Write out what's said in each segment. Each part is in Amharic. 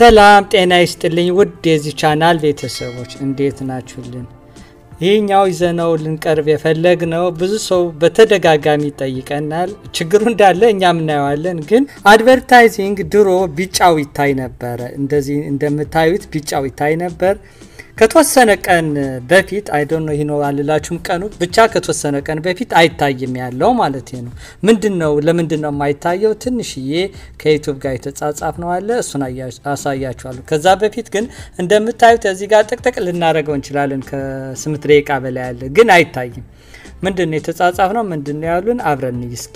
ሰላም ጤና ይስጥልኝ ውድ የዚህ ቻናል ቤተሰቦች እንዴት ናችሁልን? ይህኛው ይዘነው ልንቀርብ የፈለግነው ብዙ ሰው በተደጋጋሚ ይጠይቀናል። ችግሩ እንዳለ እኛም እናየዋለን። ግን አድቨርታይዚንግ ድሮ ቢጫው ይታይ ነበረ። እንደዚህ እንደምታዩት ቢጫው ይታይ ነበር። ከተወሰነ ቀን በፊት አይዶን ነው ይህ ነው አልላችሁም ቀኑ ብቻ ከተወሰነ ቀን በፊት አይታይም ያለው ማለት ነው። ምንድን ነው ለምንድን ነው የማይታየው? ትንሽዬ ከዩቱብ ጋር የተጻጻፍ ነው አለ እሱን አሳያችኋለሁ። ከዛ በፊት ግን እንደምታዩት እዚህ ጋር ጥቅጥቅ ልናደርገው እንችላለን። ከስምንት ደቂቃ በላይ ያለ ግን አይታይም። ምንድን ነው የተጻጻፍ ነው ምንድን ነው ያሉን አብረን እስኪ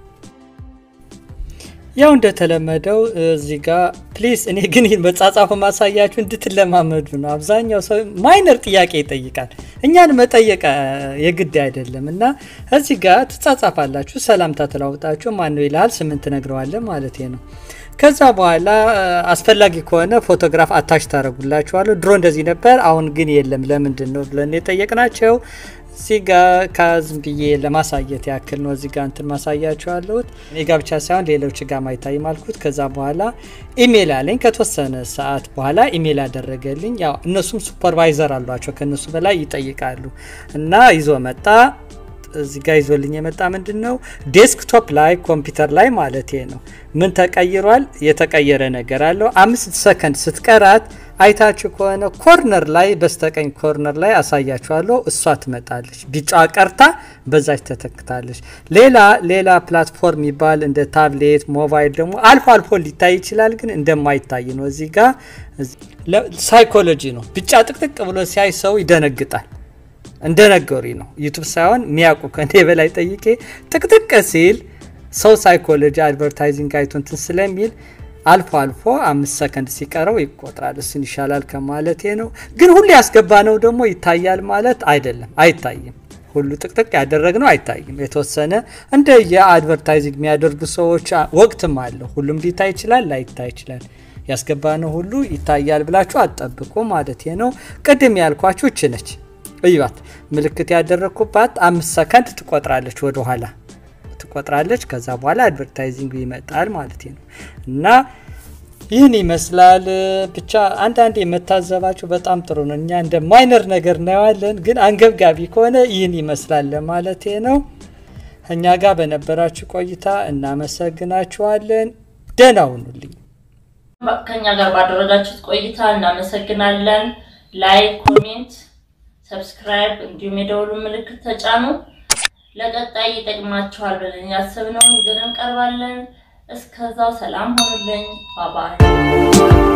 ያው እንደተለመደው እዚህ ጋር ፕሊዝ እኔ ግን ይህን መጻጻፉ ማሳያችሁ እንድትለማመዱ ነው። አብዛኛው ሰው ማይነር ጥያቄ ይጠይቃል። እኛን መጠየቅ የግድ አይደለም እና እዚህ ጋር ትጻጻፋላችሁ፣ ሰላምታ ተለዋውጣችሁ ማነው ይልሃል፣ ስምን ትነግረዋለን ማለት ነው። ከዛ በኋላ አስፈላጊ ከሆነ ፎቶግራፍ አታች ታደረጉላችኋለሁ። ድሮ እንደዚህ ነበር፣ አሁን ግን የለም። ለምንድን ነው ብለን የጠየቅናቸው እዚህ ጋር ከዝም ብዬ ለማሳየት ያክል ነው። እዚህ ጋር እንትን ማሳያችኋለሁት እኔ ጋ ብቻ ሳይሆን ሌሎች ጋር ማይታይ ማልኩት። ከዛ በኋላ ኢሜል አለኝ። ከተወሰነ ሰዓት በኋላ ኢሜል ያደረገልኝ ያው እነሱም ሱፐርቫይዘር አሏቸው ከእነሱ በላይ ይጠይቃሉ እና ይዞ መጣ። እዚህ ጋር ይዞልኝ የመጣ ምንድን ነው ዴስክቶፕ ላይ ኮምፒውተር ላይ ማለት ነው። ምን ተቀይሯል? የተቀየረ ነገር አለው። አምስት ሰከንድ ስትቀራት አይታችሁ ከሆነ ኮርነር ላይ በስተቀኝ ኮርነር ላይ አሳያችኋለሁ። እሷ ትመጣለች። ቢጫ ቀርታ በዛች ተተክታለች። ሌላ ሌላ ፕላትፎርም ይባል እንደ ታብሌት፣ ሞባይል ደግሞ አልፎ አልፎ ሊታይ ይችላል፣ ግን እንደማይታይ ነው። እዚህ ጋር ሳይኮሎጂ ነው። ቢጫ ጥቅጥቅ ብሎ ሲያይ ሰው ይደነግጣል። እንደነገሪ ነው። ዩቱብ ሳይሆን የሚያውቁ ከኔ በላይ ጠይቄ ጥቅጥቅ ሲል ሰው ሳይኮሎጂ አድቨርታይዚንግ አይቶ እንትን ስለሚል አልፎ አልፎ አምስት ሰከንድ ሲቀረው ይቆጥራል። እሱን ይሻላል ከማለቴ ነው። ግን ሁሉ ያስገባ ነው ደግሞ ይታያል ማለት አይደለም፣ አይታይም። ሁሉ ጥቅጥቅ ያደረግነው አይታይም። የተወሰነ እንደ የአድቨርታይዚንግ የሚያደርጉ ሰዎች ወቅትም አለው። ሁሉም ሊታይ ይችላል፣ ላይታይ ይችላል። ያስገባነው ሁሉ ይታያል ብላችሁ አትጠብቁ ማለት ነው። ቅድም ያልኳችሁ እች ነች። እዩባት፣ ምልክት ያደረግኩባት አምስት ሰከንድ ትቆጥራለች ወደ ኋላ ትቆጥራለች። ከዛ በኋላ አድቨርታይዚንግ ይመጣል ማለት ነው። እና ይህን ይመስላል። ብቻ አንዳንድ የመታዘባችሁ በጣም ጥሩ ነው። እኛ እንደ ማይነር ነገር እናየዋለን፣ ግን አንገብጋቢ ከሆነ ይህን ይመስላል ለማለት ነው። እኛ ጋር በነበራችሁ ቆይታ እናመሰግናችኋለን። ደህና ሁኑልኝ። ከኛ ጋር ባደረጋችሁት ቆይታ እናመሰግናለን። ላይክ፣ ኮሜንት፣ ሰብስክራይብ እንዲሁም የደውሉ ምልክት ተጫኑ። ለቀጣይ ይጠቅማችኋል ብለን ያሰብነውን ይዘን እንቀርባለን። እስከዛው ሰላም ሆኑልኝ። ባባይ